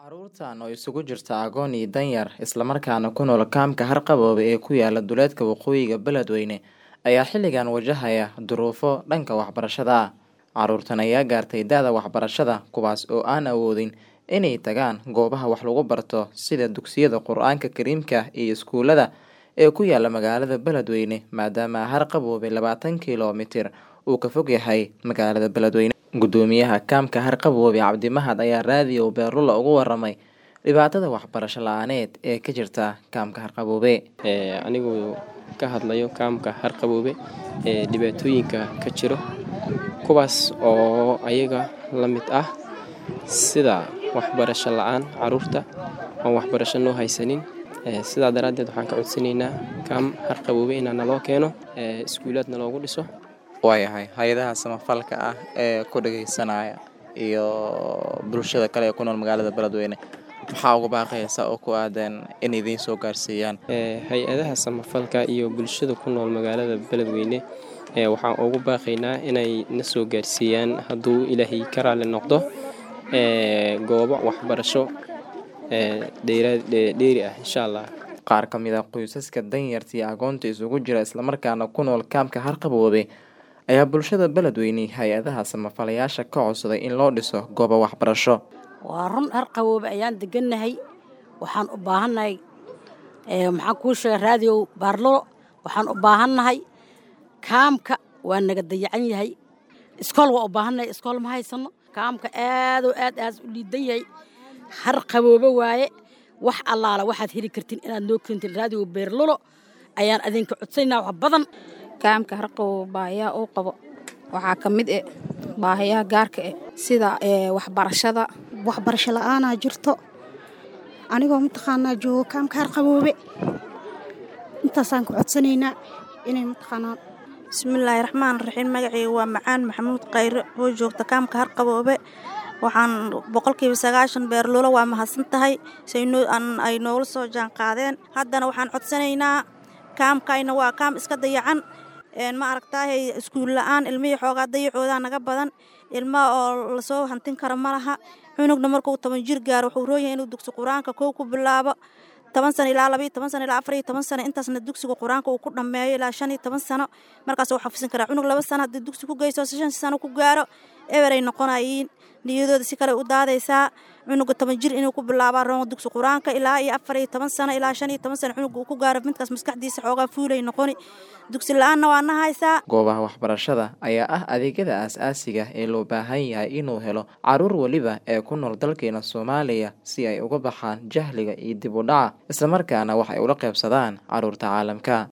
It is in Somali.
Carruurtan oo isugu jirta agoon iyo danyar isla markaana ku nool kaamka Harqaboobe ee ku yaala duleedka waqooyiga Beledweyne ayaa xilligan wajahaya duruufo dhanka waxbarashada ah. Carruurtan ayaa gaartay da'da waxbarashada kuwaas oo aan awoodin inay tagaan goobaha wax lagu barto sida dugsiyada Qur'aanka Kariimka iyo iskuulada ee ku yaala magaalada Beledweyne maadaama Harqaboobe labaatan kiiloomitir uu ka fog yahay magaalada Beledweyne. Guddoomiyaha kaamka Harqaboobe Cabdi Mahad ayaa raadiyo Beerlula uga waramay dhibaatada waxbarasho la'aaneed ee ka jirta kaamka Harqaboobe. anigu ka hadlayo kaamka Harqaboobe ee dhibaatooyinka ka jiro kuwaas oo ayaga la mid ah sida waxbarasho la'aan carruurta aan waxbarasho noo haysanin Ee, sidaa daraaddeed waxaan ka codsanaynaa kaam Harqaboobe inaa naloo keeno ee, iskuulaadna loogu dhiso waayahay hay-adaha samafalka ah ee ku dhageysanaya iyo bulshada kale ee ku nool magaalada Beledweyne maxaa uga baaqaysa oo ku aadan in idiin soo gaarsiiyaan Ee, hay-adaha samafalka iyo bulshada ku nool magaalada Beledweyne ee, waxaan ugu baaqaynaa inay na soo gaarsiiyaan hadduu ilaahay ka raali noqdo ee, goobo waxbarasho ee, dheeraad- dhee- dheeri ah insha allah qaar ka mid ah qoysaska danyarta iyo agoonta isugu jira islamarkaana ku nool kaamka Harqaboobe ayaa bulshada Beledweyne iyo hay-adaha samafalayaasha ka codsaday in loo dhiso goobo waxbarasho waa run harqaboobe ayaan degannahay waxaan u baahannahay ee, maxaan kuu sheegay raadiyow baarlolo waxaan u baahannahay kaamka waa naga dayacan yahay iskool waa u baahannahay iskool ma haysano kaamka aadoo aad aad u liidan yahay harqaboobe waaye wax allaala waxaad heli kartiin inaad noo keentiin raadiyow beerlolo ayaan adinka codsanaynaa wax badan kaamka harqaboobe baahiyaha uu qabo waxaa ka mid eh baahiyaha gaarka eh sida ee, waxbarashada waxbarasho la'aanaa jirto anigoo mataqaanaa joogo kaamka harqaboobe intaasaan ku codsanaynaa inay mataqaanaa bismillaahi raxmaan raxiim magacayga waa macaan maxamuud khayre oo joogta kaamka harqaboobe waxaan boqolkiiba sagaashan beerlulo waa mahadsan tahay say noo- aan- ay noola soo jaan qaadeen haddana waxaan codsanaynaa kaamkayna waa kaam iska dayacan een ma aragtaahay iskuul la'aan ilmihii xoogaa dayacoodaa naga badan ilma oo lasoo hantin kara ma laha cunugna markuu toban jir gaaro wuxuu rooyahay inuu dugsi qur-aanka kow ku bilaabo toban sano ilaa labaiyo toban sano ilaa afar iyo toban sano intaasna dugsiga qur-aanka uu ku dhammeeyo ilaa shan iyo toban sano markaas uu xafisin karaa cunug laba sano haddii dugsi ku geyso shan sano ku gaaro eberay noqonayiin niyadooda si kale u daadaysaa cunuga toban jir inuu ku bilaabaa roon dugsi qur-aanka ilaa iyo afar iyo toban sano ilaa shan iyo toban sano cunuga uu ku gaaro midkaas maskaxdiisa xoogaa fuulay noqoni dugsi la-aanna waa na haysaa goobaha waxbarashada ayaa ah adeegyada aasaasiga ee loo baahan yahay inuu helo carruur weliba ee ku nool dalkeena Soomaaliya si ay uga baxaan jahliga iyo dib u dhaca islamarkaana wax ay ula qaybsadaan carruurta caalamka